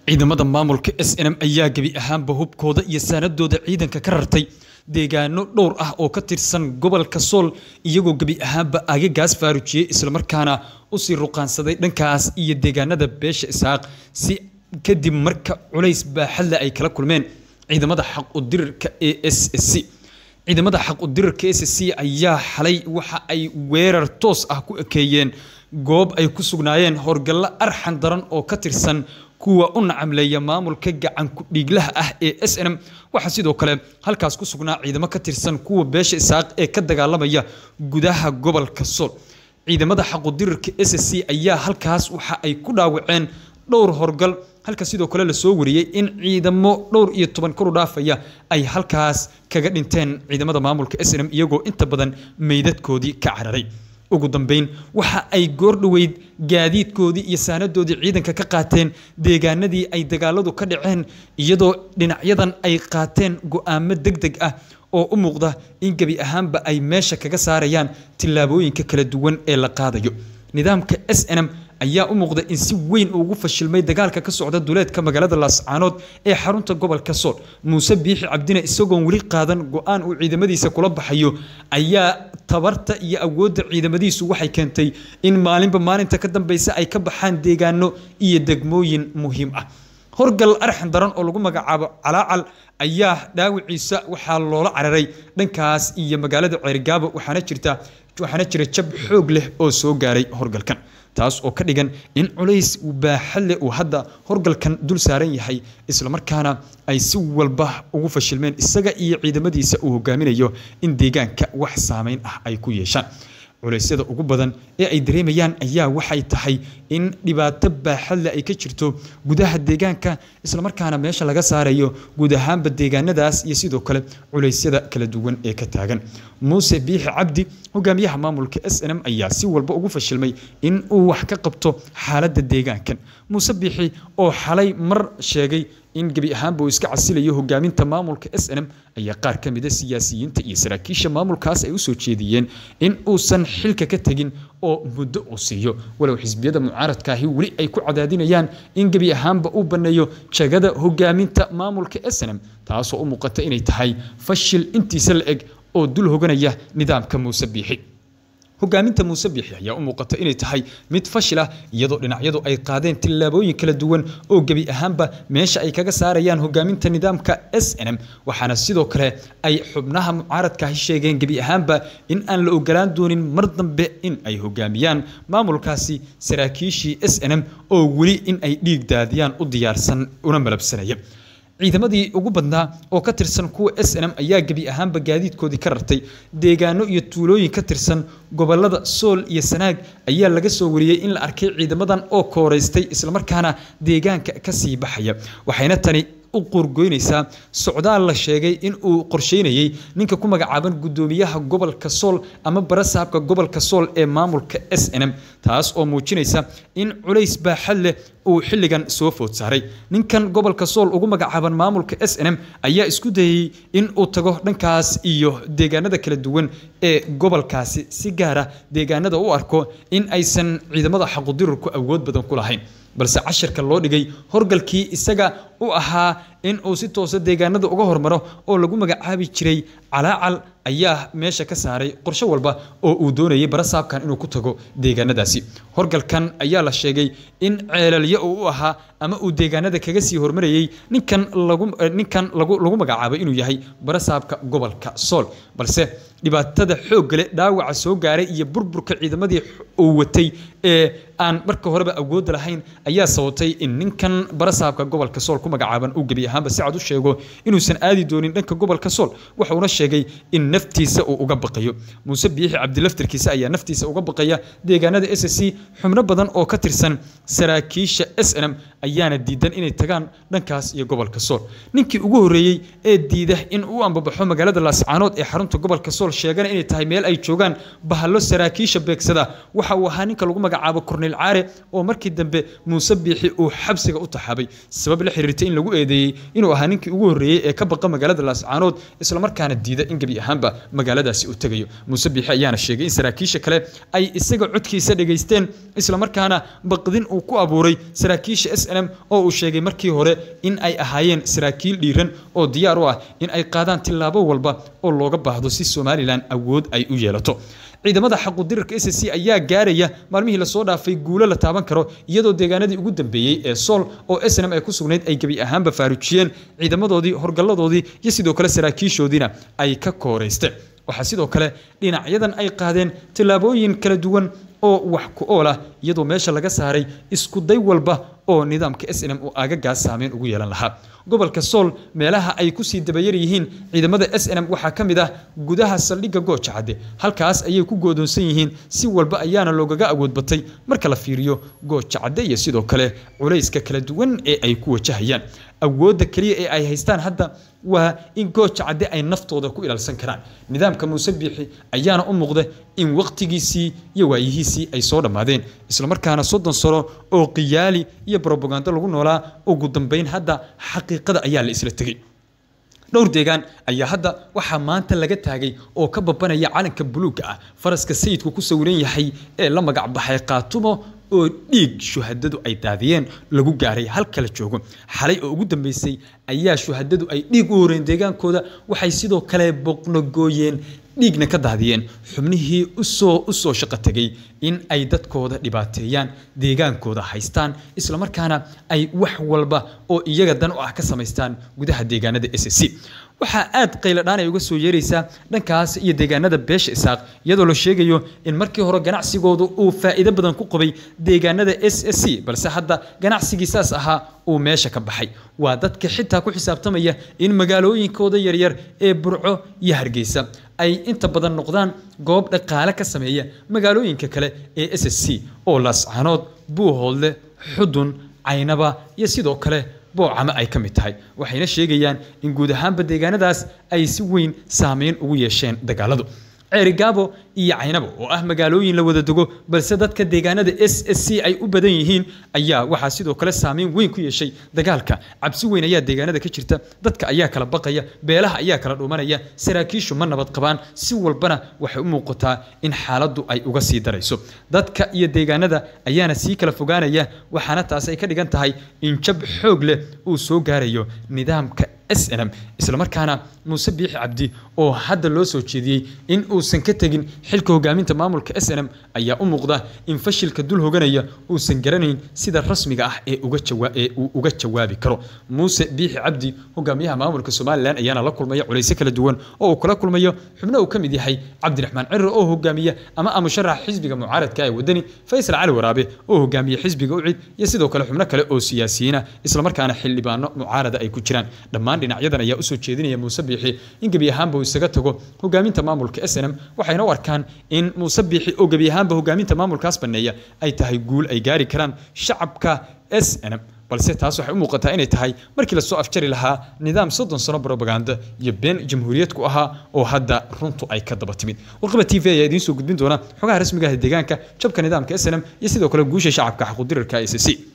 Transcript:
ciidamada maamulka s n m ayaa gebi ahaanba hubkooda iyo saanadooda ciidanka ka rartay deegaano dhowr ah oo ka tirsan gobolka sool iyagoo gebi ahaanba agagaas faarujiyey islamarkaana usii ruqaansaday dhankaas iyo deegaanada beesha isxaaq si kadib marka culays baaxadle ay kala kulmeen ciidamada xaq udirirka e s c ciidamada xaq udirirka s c ayaa xalay waxa ay weerar toos ah ku ekeeyeen goob ay ku sugnaayeen howlgallo arxan daran oo ka tirsan kuwa u nacamleeya maamulka gacanku dhiiglaha ah ee s n m waxaa sidoo kale halkaas ku sugnaa ciidamo ka tirsan kuwa beesha isaaq ee ka dagaalamaya gudaha gobolka sool ciidamada xaqudirirka s c ayaa halkaas waxa ay ku dhaawaceen dhowr horgal halka sidoo kale lasoo wariyey in ciidamo dhowr iyo toban koru dhaafaya ay halkaas kaga dhinteen ciidamada maamulka s n m iyagoo inta badan meydadkoodii ka cararay ugu dambeyn waxa ay goordhoweyd gaadiidkoodii iyo saanadoodii ciidanka ka qaateen deegaanadii ay dagaaladu ka dhaceen iyadoo dhinacyadan ay qaateen go-aamo deg deg ah oo u muuqda in gebi ahaanba ay meesha kaga saarayaan tillaabooyinka kala duwan ee la qaadayo nidaamka s n m ayaa u muuqda in si weyn ugu fashilmay dagaalka ka socda duleedka magaalada laascaanood ee xarunta gobolka sool muuse biixi cabdine isagoon weli qaadan go-aan uu ciidamadiisa kula baxayo ayaa tabarta iyo awoodda ciidamadiisu waxay keentay in maalinba maalinta ka dambeysa ay ka baxaan deegaano iyo degmooyin muhiim ah horgal arxan daran oo lagu magacaabo calaacal ayaa dhaawiciisa waxaa loola cararay dhankaas iyo magaalada ceerigaabo waxaana jirta waxaana jira jab xoog leh oo soo gaaray horgalkan taas oo ka dhigan in culays baaxadle uu hadda horgalkan dul saaran yahay islamarkaana ay si walba ugu fashilmeen isaga iyo ciidamadiisa uu hogaaminayo in deegaanka wax saameyn ah ay ku yeeshaan culeysyada ugu badan ee ay dareemayaan ayaa waxay tahay in dhibaato baaxadle ay ka jirto gudaha deegaanka islamarkaana meesha laga saarayo guud ahaanba deegaanadaas iyo sidoo kale culeysyada kala duwan ee ka taagan muuse biixi cabdi hogaamiyaha maamulka s n m ayaa si walba ugu fashilmay in uu wax ka qabto xaaladda deegaankan muuse biixi oo xalay mar sheegay in gebi ahaanba uu iska casilayo hogaaminta maamulka s n m ayaa qaar ka mida siyaasiyiinta iyo saraakiisha maamulkaas ay usoo jeediyeen in uusan xilka ka tegin oo muddo uu siiyo walow xisbiyada mucaaradkaahi weli ay ku cadaadinayaan in gebi ahaanba uu banneeyo jagada hogaaminta maamulka s n m taasoo u muuqata inay tahay fashil intiisa la eg oo dul hoganaya nidaamka muuse biixi hogaaminta muuse biixi ayaa u muuqata inay tahay mid fashil ah iyadoo dhinacyadu ay qaadeen tillaabooyin kala duwan oo gebi ahaanba meesha ay kaga saarayaan hogaaminta nidaamka s n m waxaana sidoo kale ay xubnaha mucaaradkaahi sheegeen gebi ahaanba in aan la ogolaan doonin mar dambe in ay hogaamiyaan maamulkaasi saraakiishii s n m oo weli in ay dhiig daadiyaan u diyaarsan una malabsanaya ciidamadii ugu badnaa oo ka tirsan kuwa s n m ayaa gebi ahaanba gaadiidkoodii ka rartay deegaano iyo tuulooyin ka tirsan gobolada sool iyo sanaag ayaa laga soo wariyey in la arkay ciidamadan oo kooreystay islamarkaana deegaanka kasii baxaya waxayna tani u quurgoynaysaa socdaal la sheegay in uu qorsheynayey ninka ku magacaaban guddoomiyaha gobolka sool ama barasaabka gobolka sool ee maamulka s n m taas oo muujinaysa in culays baaxad leh uu xilligan soo food saaray ninkan gobolka sool ugu magacaaban maamulka s n m ayaa isku dayey in uu tago dhankaas iyo deegaanada kala duwan ee gobolkaasi si gaara deegaanada u arko in aysan ciidamada xaqudirurku awood badan ku lahayn balse cashirka loo dhigay horgalkii isaga u ahaa in uu si toosa deegaanada uga hormaro oo lagu magacaabi jiray calaacal ayaa meesha ka saaray qorshe walba oo uu doonayay barasaabkan inuu ku tago deegaanadaasi horgalkan ayaa la sheegay in ceelalyo uu u ahaa ama uu deegaanada kaga sii hormarayey ninkan lagu ninkan lagu lagu magacaabay inuu yahay barasaabka gobolka sool balse dhibaatada xooggale dhaawaca soo gaaray iyo burburka ciidamadii uu watay ee aan marka horeba awoodda lahayn ayaa sababtay in ninkan barasaabka gobolka sool ku magacaaban uu gebi ahaanba si cad u sheego inuusan aadi doonin dhanka gobolka sool wuxuuna sheegay in naftiisa uu uga baqayo muuse biixi cabdilaftirkiisa ayaa naftiisa uga baqaya deegaanada s c xubno badan oo ka tirsan saraakiisha s n m ayaana diidan inay tagaan dhankaas iyo gobolka sool ninkii ugu horreeyey ee diida in uu ambabaxo magaalada laascaanood ee xarunta gobolka sool sheegana inay tahay meel ay joogaan bahallo saraakiisha beegsada waxa uu ahaa ninka lagu magacaabo korneyl caare oo markii dambe muuse biixi uu xabsiga u taxaabay sabab la xiriirtay in lagu eedeeyey inuu ahaa ninkii ugu horreeyey ee ka baqa magaalada laascaanood islamarkaana diida in gebi ahaanba magaaladaasi uu tegayo muuse biixi ayaana sheegay in saraakiisha kale ay isaga codkiisa dhegaysteen islamarkaana baqdin uu ku abuuray saraakiisha s m oo uu sheegay markii hore in ay ahaayeen saraakiil dhiiran oo diyaar u ah in ay qaadaan tillaabo walba oo looga baahdo si somalilan awood ay u yeelato ciidamada xaqudirirka s c ayaa gaaraya maalmihii lasoo dhaafay guulo la taaban karo iyadoo deegaanadii ugu dambeeyey ee sool oo snm ay ku sugnayd ay gebi ahaanba faarujiyeen ciidamadoodii horgalladoodii iyo sidoo kale saraakiishoodiina ay ka kooraysteen waxaa sidoo kale dhinacyadan ay qaadeen tillaabooyin kala duwan oo wax ku ool ah iyadoo meesha laga saaray isku day walba oo nidaamka s n m uu aagagaas saameyn ugu yeelan lahaa gobolka sool meelaha ay kusii dabayar yihiin ciidamada s n m waxaa ka mid ah gudaha saldhigga gooja cadde halkaas ayay ku goodoonsan yihiin si walba ayaana loogaga awood batay marka la fiiriyo gooja cadde iyo sidoo kale culayska kala duwan ee ay ku wajahayaan awoodda keliya ee ay haystaan hadda waa in gooja cadde ay naftooda ku ilaalsan karaan nidaamka muuse biixi ayaana u muuqda in wakhtigiisii iyo waayihiisii ay soo dhammaadeen islamarkaana soddon sano oo qiyaali iyo brobagando lagu noolaa ugu dambeyn hadda xaqiiqada ayaa la isla tegey dhowr deegaan ayaa hadda waxaa maanta laga taagay oo ka babanaya calanka buluugga ah faraska sayidku ku sawiran yahay ee la magac baxay qaatumo oo dhiig shuhadadu ay daadiyeen lagu gaaray halka la joogo xalay oo ugu dambeysay ayaa shuhadadu ay dhiig u horeen deegaankooda waxay sidoo kale boqnogooyeen dhiigna ka daadiyeen xubnihii usoo u soo shaqo tegay in ay dadkooda dhibaateeyaan deegaankooda haystaan islamarkaana ay wax walba oo iyaga dan u ah ka samaystaan gudaha deegaanada s c waxaa aad qayladhaan ay uga soo yeeraysaa dhankaas iyo deegaanada beesha isaaq iyadoo la sheegayo in markii hore ganacsigoodu uu faa'iido badan ku qabay deegaanada s s c balse hadda ganacsigii saas ahaa uu meesha ka baxay waa dadka xitaa ku xisaabtamaya in magaalooyinkooda yaryar ee burco iyo hargeysa ay inta badan noqdaan goob dhaqaale ka sameeya magaalooyinka kale ee s s c oo laascanood buuhoodle xudun caynaba iyo sidoo kale boocama ay ka mid tahay waxayna sheegayaan in guud ahaanba deegaanadaas ay si weyn saameyn ugu yeesheen dagaaladu ceerigaabo iyo caynabo oo ah magaalooyin la wada dego balse dadka deegaanada s s c ay u badan yihiin ayaa waxaa sidoo kale saameyn weyn ku yeeshay dagaalka cabsi weyn ayaa deegaanada ka jirta dadka ayaa kala baqaya beelaha ayaa kala dhumanaya saraakiishu ma nabad qabaan si walbana waxay u muuqataa in xaaladdu ay uga sii darayso dadka iyo deegaanada ayaana sii kala fogaanaya waxaana taas ay ka dhigan tahay in jab xoog leh uu soo gaarayo nidaamka s n m islamarkaana muuse biixi cabdi oo hadda loo soo jeediyey in uusan ka tegin xilka hogaaminta maamulka s n m ayaa u muuqda in fashilka dul hoganaya uusan garanayn sida rasmiga ah ee ee uu uga jawaabi karo muuse biixi cabdi hogaamiyaha maamulka somalilan ayaana la kulmaya culaysyo kala duwan oo uu kula kulmayo xubno uu ka mid yahay cabdiraxmaan cirir oo hogaamiya ama amusharaxa xisbiga mucaaradka ee wadani faysal cali waraabe oo hogaamiya xisbiga ucid iyo sidoo kale xubno kale oo siyaasiyiina islamarkaana xildhibaano mucaarada ay ku jiraan dhammaan dhinacyadan ayaa usoo jeedinaya muuse biixi in gebi ahaanba uu isaga tago hogaaminta maamulka s n m waxayna u arkaan in muuse biixi oo gebi ahaanba hogaaminta maamulkaas baneeya ay tahay guul ay gaari karaan shacabka s n m balse taas waxay u muuqataa inay tahay markii lasoo afjari lahaa nidaam soddon sano brobaganda iyo been jamhuuriyad ku ahaa oo hadda runtu ay ka daba timid warqaba t v ayaa idiin soo gudbin doona xogaha rasmiga ah ee deegaanka jabka nidaamka s n m iyo sidoo kale guusha shacabka xaqudirirka s c